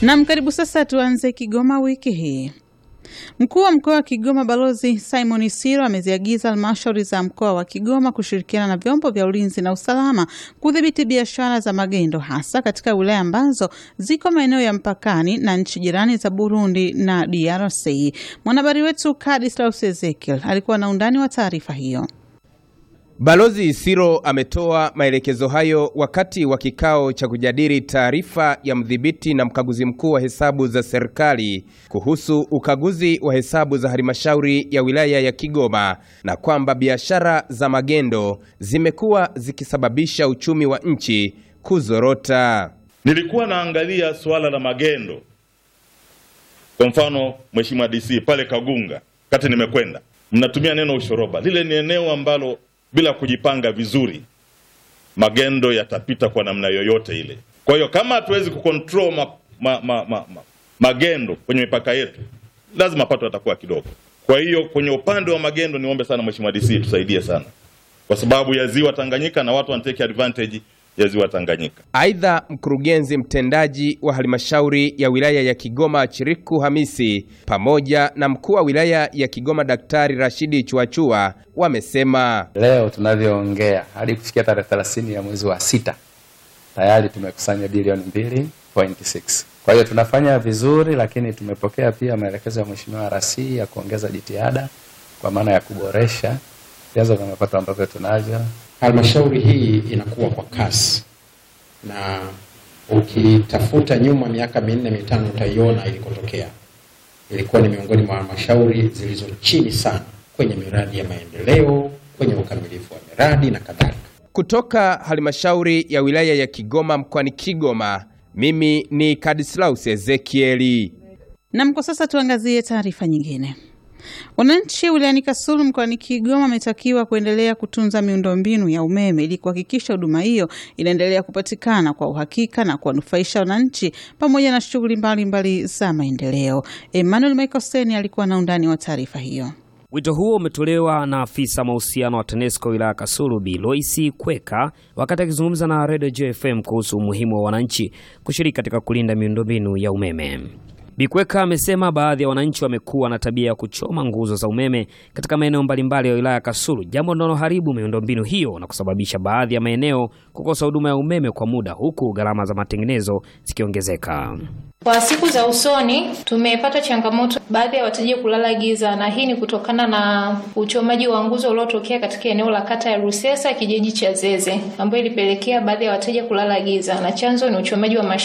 Nam, karibu sasa. Tuanze Kigoma wiki hii. Mkuu wa mkoa wa Kigoma Balozi Simon Siro ameziagiza halmashauri za mkoa wa Kigoma kushirikiana na vyombo vya ulinzi na usalama kudhibiti biashara za magendo hasa katika wilaya ambazo ziko maeneo ya mpakani na nchi jirani za Burundi na DRC. Mwanahabari wetu Kadislaus Ezekiel alikuwa na undani wa taarifa hiyo. Balozi Isiro ametoa maelekezo hayo wakati wa kikao cha kujadili taarifa ya mdhibiti na mkaguzi mkuu wa hesabu za serikali kuhusu ukaguzi wa hesabu za halmashauri ya wilaya ya Kigoma na kwamba biashara za magendo zimekuwa zikisababisha uchumi wa nchi kuzorota. Nilikuwa naangalia suala la magendo, kwa mfano Mheshimiwa DC pale Kagunga, kati nimekwenda, mnatumia neno ushoroba. Lile ni eneo ambalo bila kujipanga vizuri magendo yatapita kwa namna yoyote ile. Kwa hiyo kama hatuwezi kucontrol ma, ma, ma, ma, ma, magendo kwenye mipaka yetu, lazima mapato yatakuwa kidogo. Kwa hiyo kwenye upande wa magendo, niombe sana Mheshimiwa DC tusaidie sana, kwa sababu ya ziwa Tanganyika na watu wanatake advantage ya ziwa Tanganyika. Aidha, mkurugenzi mtendaji wa halmashauri ya wilaya ya Kigoma Chiriku Hamisi pamoja na mkuu wa wilaya ya Kigoma Daktari Rashidi Chuachua wamesema leo tunavyoongea hadi kufikia tarehe 30 ya mwezi wa sita tayari tumekusanya bilioni 2.6. Kwa hiyo tunafanya vizuri, lakini tumepokea pia maelekezo ya Mheshimiwa RC ya kuongeza jitihada kwa maana ya kuboresha vyanzo vya mapato ambavyo tunavyo. Halmashauri hii inakuwa kwa kasi, na ukitafuta nyuma miaka minne mitano utaiona ilikotokea. Ilikuwa ni miongoni mwa halmashauri zilizo chini sana kwenye miradi ya maendeleo, kwenye ukamilifu wa miradi na kadhalika. kutoka halmashauri ya wilaya ya Kigoma mkoani Kigoma. Mimi ni Kadislaus Ezekieli. Nam, kwa sasa tuangazie taarifa nyingine. Wananchi wilayani Kasulu mkoani Kigoma wametakiwa kuendelea kutunza miundombinu ya umeme ili kuhakikisha huduma hiyo inaendelea kupatikana kwa uhakika na kuwanufaisha wananchi pamoja na shughuli mbalimbali za maendeleo. Emmanuel Michael alikuwa na undani wa taarifa hiyo. Wito huo umetolewa na afisa mahusiano wa TANESCO wilaya Kasulu Bi Loisi Kweka wakati akizungumza na Radio JFM kuhusu umuhimu wa wananchi kushiriki katika kulinda miundombinu ya umeme. Bikweka amesema baadhi ya wananchi wamekuwa na tabia ya kuchoma nguzo za umeme katika maeneo mbalimbali ya wilaya ya Kasulu, jambo linaloharibu miundombinu hiyo na kusababisha baadhi ya maeneo kukosa huduma ya umeme kwa muda, huku gharama za matengenezo zikiongezeka. Kwa siku za usoni tumepata changamoto baadhi ya wateja kulala giza, na hii ni kutokana na uchomaji wa nguzo uliotokea katika eneo la kata ya Rusesa kijiji cha Zeze, ambayo ilipelekea baadhi ya wateja kulala giza, na chanzo ni uchomaji wa